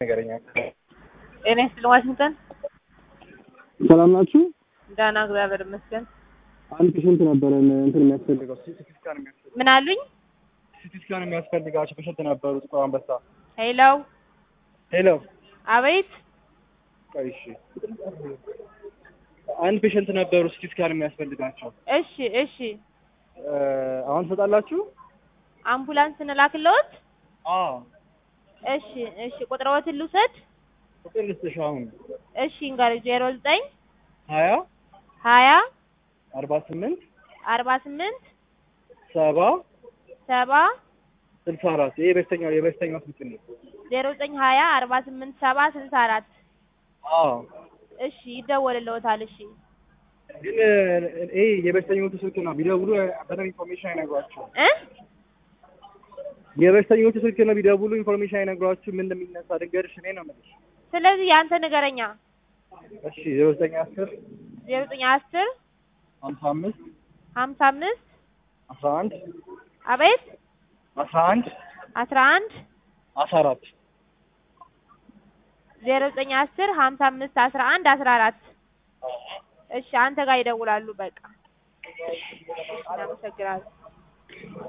ነገረኛ ጤና ይስጥልኝ ዋሽንግተን። ሰላም ናችሁ? ደህና እግዚአብሔር ይመስገን። አንድ ፔሸንት ነበረን እንትን የሚያስፈልገው ሲቲ ስካን የሚያስፈልገው ምን አሉኝ? ሲቲ ስካን የሚያስፈልጋቸው ፔሸንት ነበሩ። ጥቁር አንበሳ። ሄሎ፣ ሄሎ። አቤት። ቆይ እሺ፣ አንድ ፔሸንት ነበሩ ሲቲ ስካን የሚያስፈልጋቸው። እሺ፣ እሺ። እ አሁን ትሰጣላችሁ? አምቡላንስ እንላክልዎት? አዎ። እሺ፣ እሺ። ቁጥርዎትን ልውሰድ? ቁጥር ልስጥሽ አሁን እሺ፣ እንጋር ዜሮ ዘጠኝ ሀያ ሀያ አርባ ስምንት አርባ ስምንት ሰባ ሰባ ስልሳ አራት ይሄ የበሽተኛው የበሽተኛው ስልክ ነው። ዜሮ ዘጠኝ ሀያ አርባ ስምንት ሰባ ስልሳ አራት አዎ እሺ፣ ይደወልልዎታል። እሺ፣ ግን ይሄ የበሽተኞቹ ስልክ ነው። ቢደውሉ በደንብ ኢንፎርሜሽን አይነግሯቸውም። እ የበሽተኞቹ ስልክ ነው። ቢደውሉ ኢንፎርሜሽን አይነግሯችሁ ምን እንደሚነሳ ድንገርሽ እኔ ነው የምልሽ። ስለዚህ ያንተ ንገረኛ። እሺ ዜሮ ዘጠኝ አስር ዜሮ ዘጠኝ አስር ሀምሳ አምስት ሀምሳ አምስት አስራ አንድ አቤት አስራ አንድ አስራ አንድ አስራ አራት ዜሮ ዘጠኝ አስር ሀምሳ አምስት አስራ አንድ አስራ አራት እሺ አንተ ጋር ይደውላሉ። በቃ እናመሰግናለን።